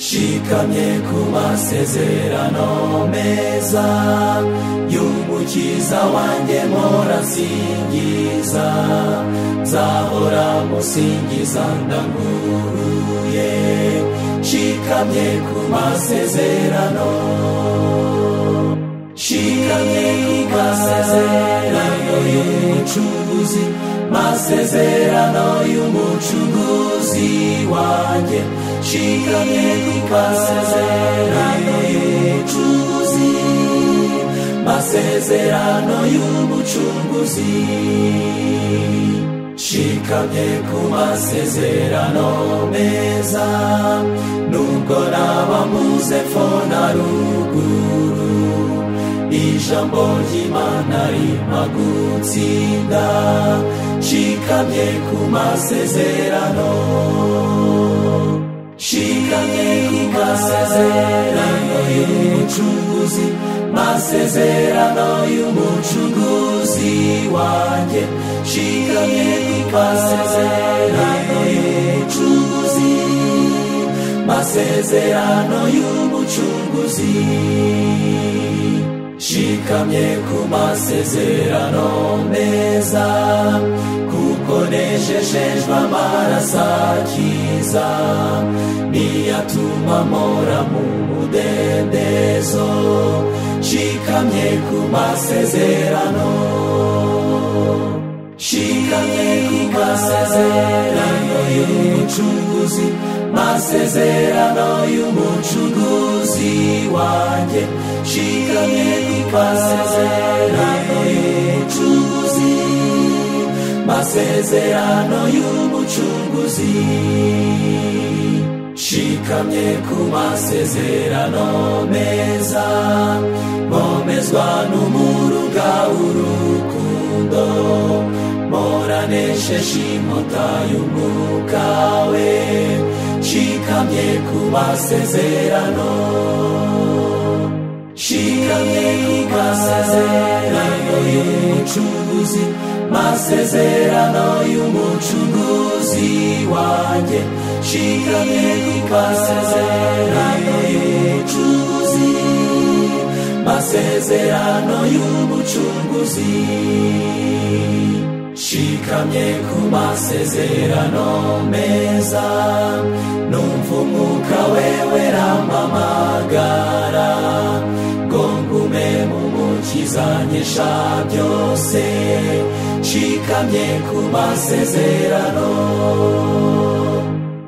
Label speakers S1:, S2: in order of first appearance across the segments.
S1: shikamye ku masezerano meza y'umukiza wanjye morasingiza nzahora musingiza ndanguruye shikamye ku masezerano shikamye ku masezerano y'umucuruzi masezerano y'umucuruzi wanjye shikamye ku masezerano y'umucuruzi masezerano y'umucunguzi shikamye ku masezerano meza nubwo naba mbuze fo na ruguru ijambo ry'imana rima gutsinda shikamye ku masezerano shikamye ku masezerano y'umucunguzi masezerano y'umucunguzi wanjye shikamye ku masezerano y'umucunguzi masezerano y'umucunguzi shikamye ku masezerano meza kuko nejeshejwe amaraso akiza niyatuma mpora mu mudendezo shikamye ku masezerano shikamye ku masezerano y'umucunguzi masezerano y'umucunguzi wanjye shikamye ku masezerano y'umucunguzi masezerano y'umucunguzi shikamye ku masezerano meza nkomezwa n'umuruga w'urukundo moranesheje inkota y'umwuka we shikamye ku masezerano shikamye ku masezerano y'umucunguzi masezerano y'umucunguzi wanjye shikamye ku masezerano y'umucunguzi masezerano y'umucunguzi shikamye ku masezerano meza numva umwuka wewe rampamagara ngo ngume mu mukizanyisha byose shikamye ku masezerano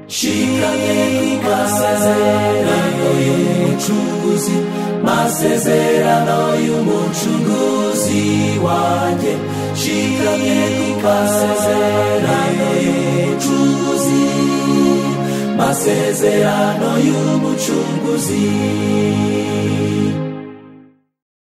S1: shikamye ku masezerano y'umucunguzi masezerano y'umucunguzi wanjye shikamye ku masezerano y'umucunguzi masezerano y'umucunguzi